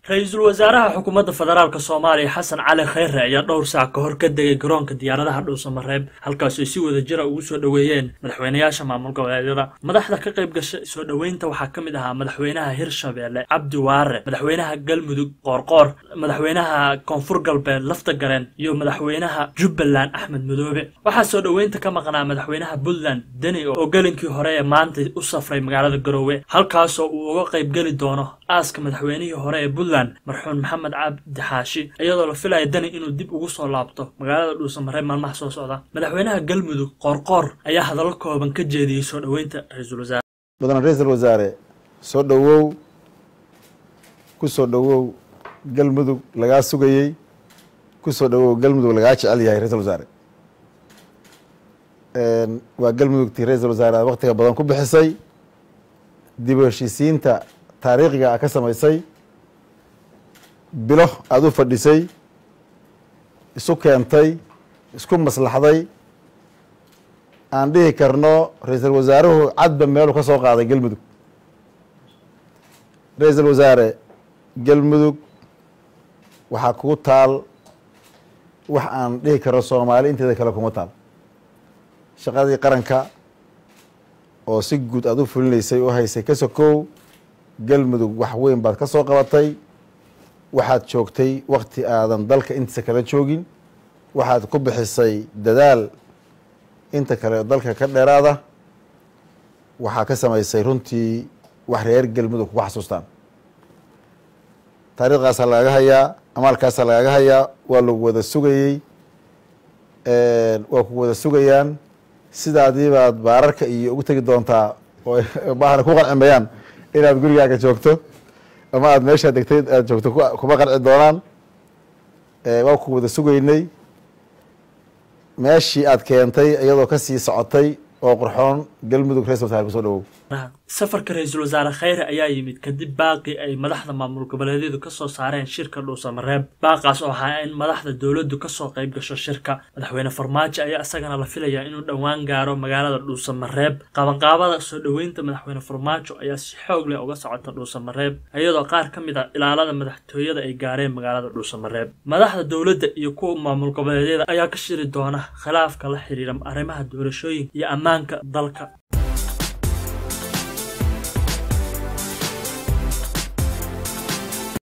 ra-iisul wasaaraha xukuumadda federaalk soomaaliya xasan cali khayre ayaa dhowr saac ka hor ka degay garoonka diyaaradaha dhuusamareeb halkaas ay si wada jira ugu soo dhoweeyeen madaxweynayaasha maamul goboleedyada madaxda ka qayb gasha soo dhoweynta waxaa ka mid ahaa madaxweynaha hirshabeelle cabdi waare madaxweynaha galmudug qoorqoor madaxweynaha koonfur galbeed lafta gareen iyo madaxweynaha jubbaland axmed madoobe waxaa soo dhoweynta ka maqnaa madaxweynaha puntland deni oo gelinkii hore ee maanta u safray magaalada garoowe halkaasoo uu uga qayb geli doono aaska madaxweynihii hore ee puntland marxuun maxamed cabdi xaashi iyadoo la filaya dani inuu dib ugu soo laabto magaalada dhuusamareeb maalmaha soo socda madaxweynaha galmudug qoorqoor ayaa hadallo kooban ka jeediyey soo dhoweynta ra-iisul wasaare mudan ra-iisul wasaare soo dhowow ku soo dhowow galmudug lagaa sugayey ku soo dhowow galmudug lagaa jecel yahay ra-isul wasaare waa galmudugtii ra-iisul wasaare aad waktiga badan ku bixisay dib u heshiisiinta taariikhiga a ka samaysay bilo aada u fadhisay isu keentay isku maslaxday aan dhihi karno ra-iisul wasaaruhu cadba meelu ka soo qaaday galmudug ra-iisul wasaare galmudug waxaa kugu taal wax aan dhihi karno soomaali inteeda kale kuma taal shaqadii qaranka oo si guud aada u fulinaysay u haysay ka sokow galmudug wax weyn baad ka soo qabatay waxaad joogtay wakti aadan dalka intiisa kala joogin waxaad ku bixisay dadaal inta kale dalka ka dheeraada waxaa ka samaysay runtii wax reer galmudug kuga xasuustaan taariikhdaasaa lagaga hayaa amaalkaasaa lagaga hayaa waa lagu wada sugayey waa ku wada sugayaan sidaadii baad baararka iyo ugu tegi doontaa oo baahna ku qancimayaan inaad gurigaaga joogto ama aada meeshaa degtay aad joogto kuma qanci doonaan waa ku wada sugaynay meeshii aad keentay iyadoo kasii socotay oo qurxoon galmudug ra-isul wasaare kusoo dhawow safarka ra-iisul wasaare khayre ayaa yimid kadib baaqii ay madaxda maamul goboleedyadu kasoo saareen shirka dhuusamareeb baaqaas oo ahaa in madaxda dowladdu kasoo qayb gasho shirka madaxweyne farmaajo ayaa isagana la filayaa inuu dhowaan gaaro magaalada dhuusamareeb qabanqaabada soo dhoweynta madaxweyne farmaajo ayaa si xoog leh uga socota dhuusamareeb iyadoo qaar ka mid a ilaalada madaxtooyada ay gaareen magaalada dhuusamareeb madaxda dowladda iyo kuwa maamul goboleedyada ayaa ka shiri doona khilaafka la xiriira arrimaha doorashooyinka iyo ammaanka dalka